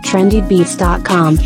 trendybeats.com.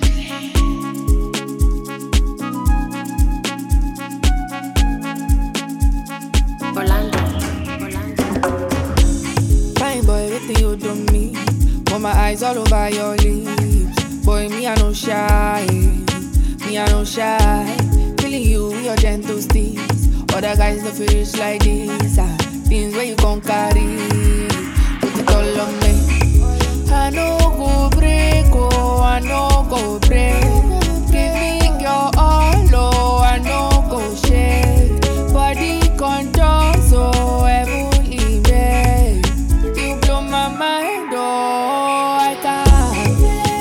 Orlando. Orlando. Fine boy, waiting you do me. Put my eyes all over your lips. Boy, me I no shy. Me I no shy. Feeling you with your gentle steps. Other guys no feel rich like this. Ah, things where you gon' carry. Put it all on me. I no go break, oh, I no go break. Give me your all, oh, I no go shake. Body control so heavenly made. You blow my mind, oh, I can't.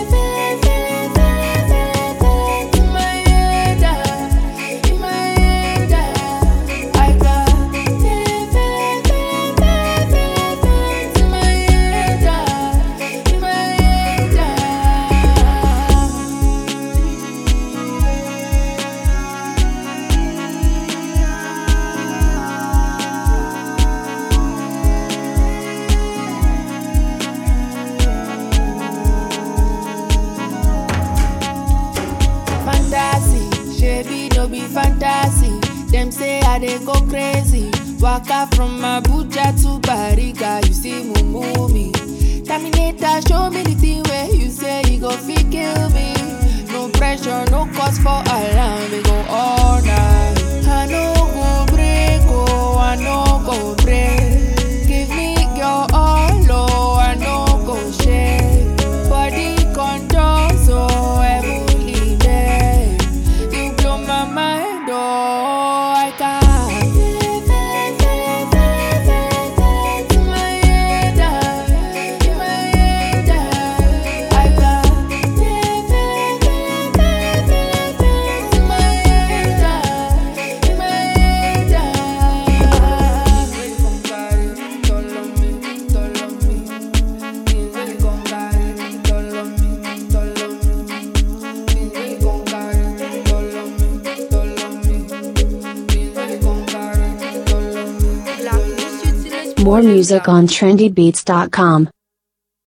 In my head, ah, in my head, ah, I can't. In my head, ah, in my head, ah. fantasy shebi no be fantasy dem say i dey go crazy waka from abuja to bariga you see mumu me terminator show me the thing wey you say e go fit kill me no pressure no cause for alarm we go all night i no go break oh i no go break give me your all oh i no go shake body control so heavenly made you blow my mind oh i can't in my head ah, in my head ah, i can't in my head ah, in my head ah. Really come carry it all on me, all on me. Things really come carry it all on me, all on me. Things really come carry it all on me, all on me. Things really come carry it all on me, all on me. More music on trendybeats.com.